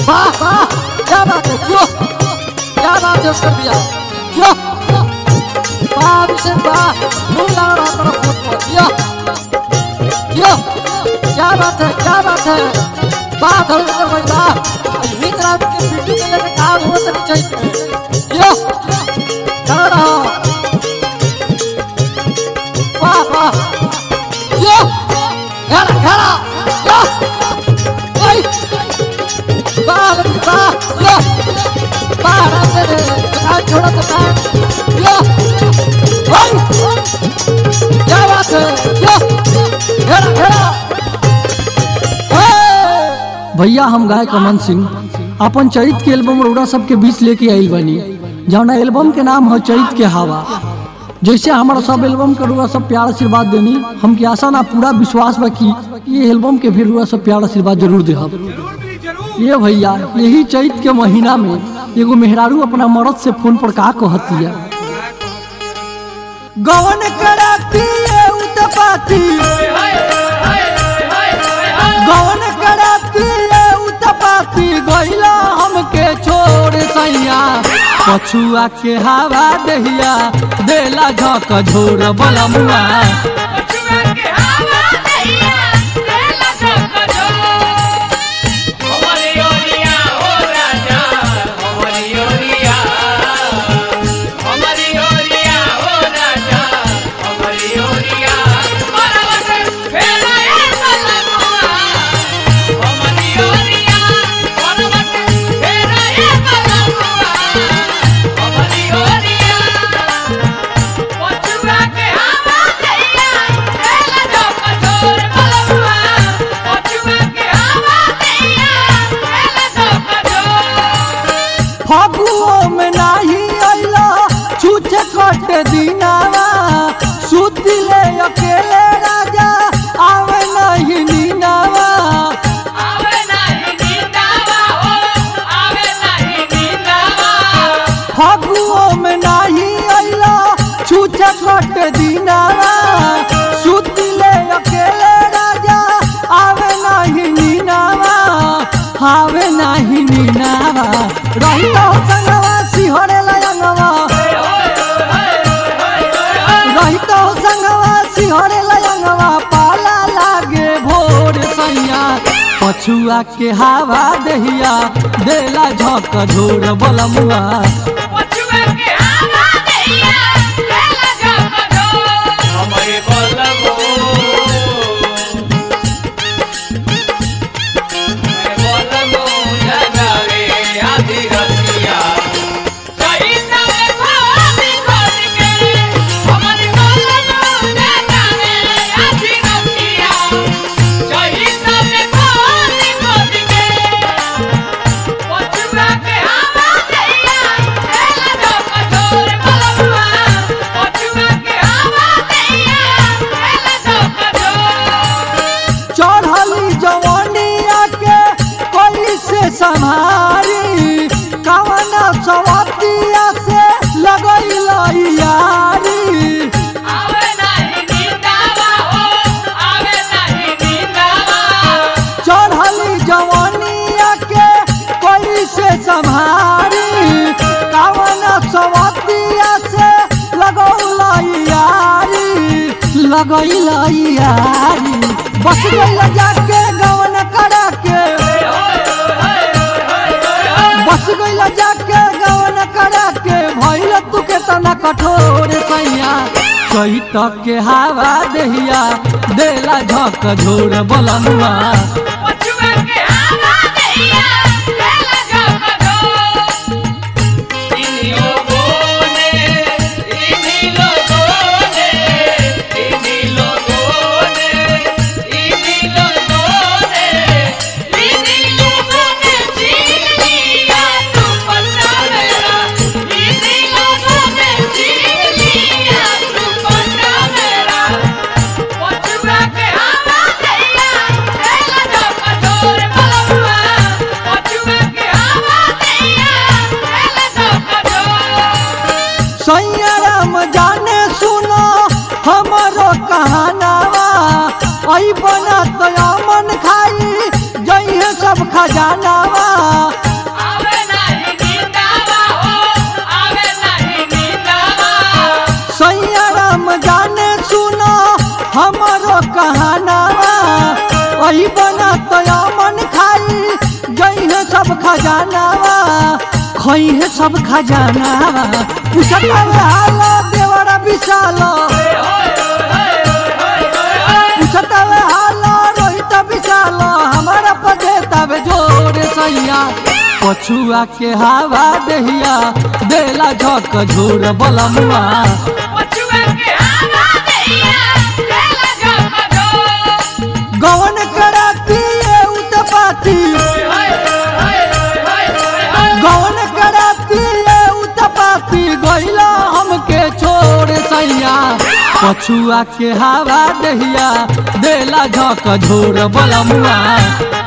वाह वाह क्या बात है क्यों क्या बात है उसकर दिया क्यों वाह अभिषेक वाह फूल लगा रहा तरफ फूट पर क्यों क्यों क्या बात है क्या बात है वाह धर्मेंद्र भाई वाह यही तरह के पीटी के लेके काम हो तो नहीं चाहिए क्यों कर रहा वाह वाह क्यों घेरा घेरा क्यों ओए वाह वाह लो वाह रास्ते रे दुकान छोड़ो दुकान लो ओए क्या बात है लो घेरा घेरा हे! भैया हम गायक अमन सिंह अपन चैत के एल्बम रौड़ा सबके बीच लेके आइल बनी जौना एल्बम के नाम है चैत के हवा जैसे हमारा सब एल्बम के रुआ सब प्यार आशीर्वाद देनी हमके आशा ना पूरा विश्वास बा कि ये एल्बम के भी रुआ सब प्यार आशीर्वाद जरूर दे ये भैया यही चैत के महीना में एगो मेहरारू अपना मर्द से फोन पर का कहतिया गवन कराती उतपाती गवन कराती उतपाती गइला हमके छोड़ सैया पछुआ के हवा दहिया देला झक झोर बलमुआ फगुओ में नाही अइला छूछे कट दिनावा सुतिले अकेले राजा आवे नहीं नीनावा फगुओ में नाही अइला छूछे कट दिनावा सुतिले अकेले राजा आवे नहीं नीनावा आवे नहीं नीनावा रही तो संगवा सिहरे लयंगवा रही तो संगवा सिहरे लयंगवा पाला लागे भोर सैया पछुआ के हवा दहिया देला झक झोर बलमुआ हमारे बलबो बलबो जगावे आधी रतिया चढ़ली जवानिया के कोई से संहारी कवना सवतिया से लगई यारी चढ़ली जवानिया के कोई से संहारी कवना सवतिया से लगौला यारी लगैला यारी बस गइला जाके गवन करा के बस गइला जाके गवन करा के भइल तू के तना कठोर सैया चैत के हवा दहिया देला झक झोर बलमुआ इन्हीं लोगों ने इन्हीं लोगों ने इन्हीं लोगों ने इन्हीं लोगों ने इन्हीं लोगों ने जीत लिया तू पन्ना मेरा इन्हीं लोगों ने जीत लिया तू पन्ना मेरा पछुआ के हवा दैया देला जो कठोर बलवा पछुआ के हवा दैया देला जो कठोर सैया राम जाने सुनो हमारो कहानावा आई बना तो मन खाई जइहे सब खजानावा आई बना तो मन खाई गई है सब खजानावा खोई है सब खजानावा पूछत हालो देवरा विशालो पूछत हालो रोहित विशालो हमारा पदे तब जोरे सैया पछुआ के हवा दहिया बेला झक झोर बलमुआ गवन कराती है उतपाती गवन कराती है उतपाती गइला हमके छोड़ सैया पछुआ के हवा दहिया बेला झक झोर बलमुआ